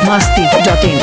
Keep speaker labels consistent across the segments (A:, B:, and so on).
A: masti.in.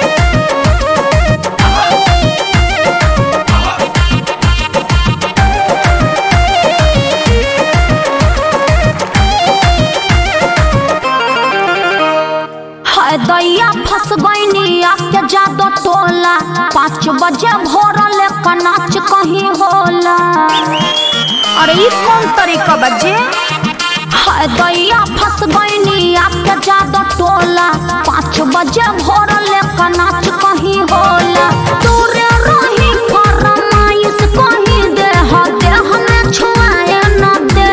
B: हाय दैया फंस गईनी आके जादो टोला पाँच बजे भोरल का नाच कहीं होला अरे ई कौन तरीका बजे हाय दैया फंस गईनी आके जादो टोला पाँच बजे भोरल का नाच कहीं होला दूरे रही फरमाइश कहीं दे ह दे हमें छुआए न दे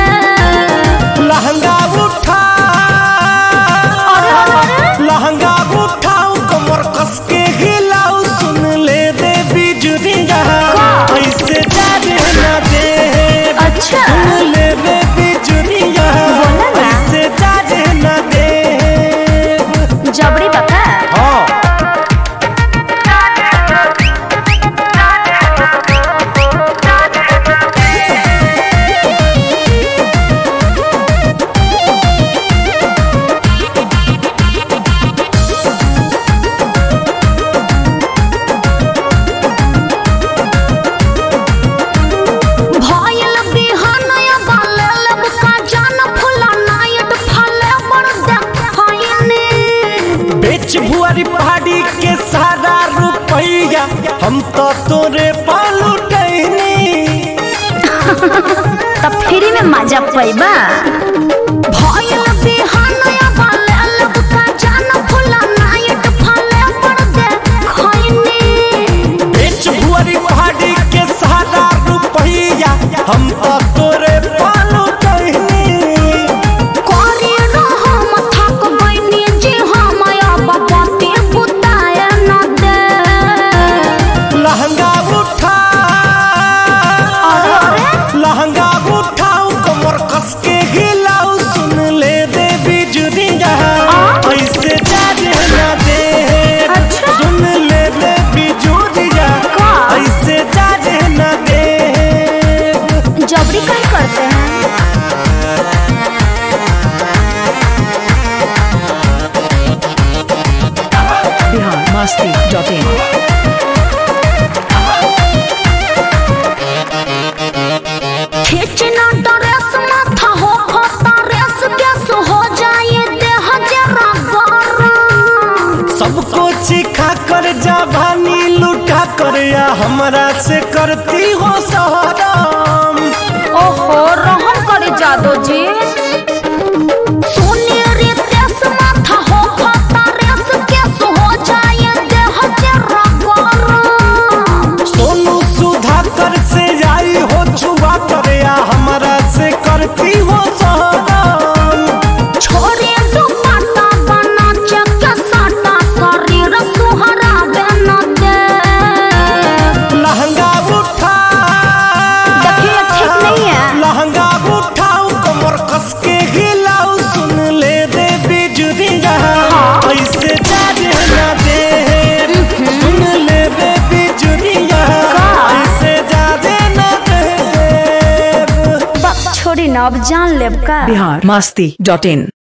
C: लहंगा उठा
B: अरे अरे अरे
C: लहंगा उठाओ कमर कस के हिलाओ सुन ले दे बिजुरिया
B: का?
C: ऐसे जाने ना दे
B: अच्छा।
C: सुन ले दे बिजुरिया
B: बोला ना।
C: ऐसे जाने ना दे
B: जबरी बता
C: हाँ
B: भयल बिहानया बाले लब का जान फुला नाइट फले बड़ देखैनी
C: बेच भुआरी पहाड़ी के सारा रुपैया हम तो तोरे पालू टहनी
B: तब फ्री में मजा पैबा भयल बिहानया बाले लब का जान फुला नाइट फले बड़ देखैनी
C: बेच भुआरी पहाड़ी के सारा रुपैया हम तो तोरे पालू टहनी
B: करी रहो मथक बनी जी हम अब बाती बुताए न दे
C: लहंगा उठा
B: अरे अरे
C: लहंगा उठाओ कमर कस के हिलाओ सुन ले दे बिजुरिया ऐसे जाने ना दे
B: अच्छा।
C: सुन ले दे बिजुरिया
B: का?
C: ऐसे जाने ना दे
B: जबरी कहीं करते हैं
A: Bihar masti.in.
B: खींचना ड्रेस माथा हो खोता रेस केस हो जाए देह जरा गरम
C: सबको चिखा कर जाभानी लुटा कर या हमरा से करती हो सहराम
B: ओहो रहम करे जादो जी सुनेरी देश माथा हो खोता रेस केस हो जाए देह जरा गरम
C: सोनू सुधा कर से आई हो छुआ कर या हमरा से करती हो सहराम
B: छोरे दुपट्टा बना चके साटा शरीर सुहरा बना दे
C: लहंगा उठा
B: देखिए ठीक नहीं है
C: लहंगा उठाओ कमर कस के हिलाओ सुन ले दे बिजुरिया ऐसे जाने ना दे सुन ले दे बिजुरिया
B: का?
C: ऐसे जाने ना दे
B: बा- छोड़ी ना अब जान लेब का
A: Bihar masti.in.